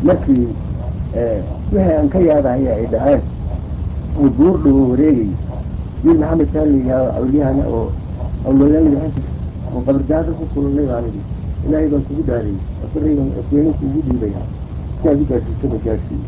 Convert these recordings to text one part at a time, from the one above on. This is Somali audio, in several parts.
markii wixii aan ka yaabahaya ay dhaceen oo buur dhawo wareegay wiil maxamed saaligaa awliyahana oo awlooyaan lahaan jir oo qabardaada ku kulannay baan idhi ilaahay baan kugu dhaarayy asarayban asweyne kuugu dhiibaya si aad u gaadhsiisaba gaadhsiiy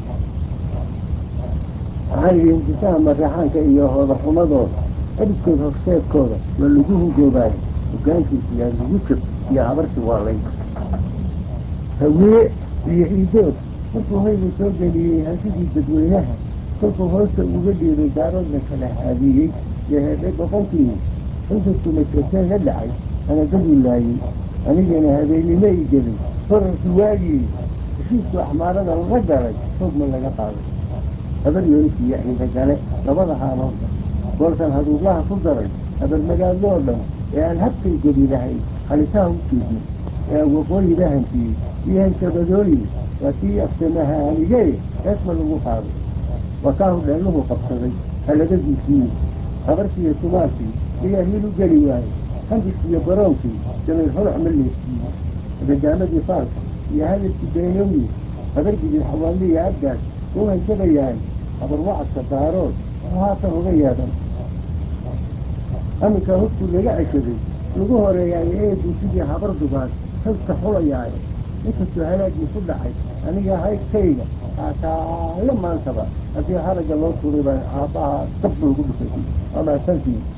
waxaan idhi hindisaha maraxaanka iyo hoodaxumadooda edhidkood horseedkooda waa lagu hungoobaayo hogaankiisa yaa lagu jab iyo habarti waa lay hawiye iyo iidood markuu hoyga soo geliyey hantidii dadweynaha kolkuu hoosta uga dhiibay daaroodna kala haadiyey iyo heedhay boqonkii inkastuu majeerteen la dhacay anagadu laayey anigana habeennimo i gelin horarki waagii heshiisku axmaarada laga galay hoogma laga qaaday habar yoonis iyo ciidagale labada haaloodba goolkan haduublaha ku daray habar magaadoo dhan ee aan habkay geli lahayn halitaha u jeedin ee aan waqooyiga hantiyey iyo hanshabadooyin waa tii aftamaha hanigee heesma lagu qaaday waa kaahu dheelluhu qabsaday halagadiisii habarkiiyo tumaalkii ayaa hiil u geli waayey handiskiiyo baroonkii dabayr holac ma leesiiyey ragaamadii faalka iyo hadalkii beenowyi habargidin xawaali iyo abgaas u hanjabayaan habar wacadka daarood wuxuu haatan uga yeedhan aminkaa hubkuu laga ceshaday lagu horeeyaayo eeduu sidii habar dugaad halka xulayaayo inkastoo halaagii ku dhacay aniga haydkayga haataayo maantaba haddii haragga loo tuuray baa aabbaha dab lagu dhufay waa mahadsantii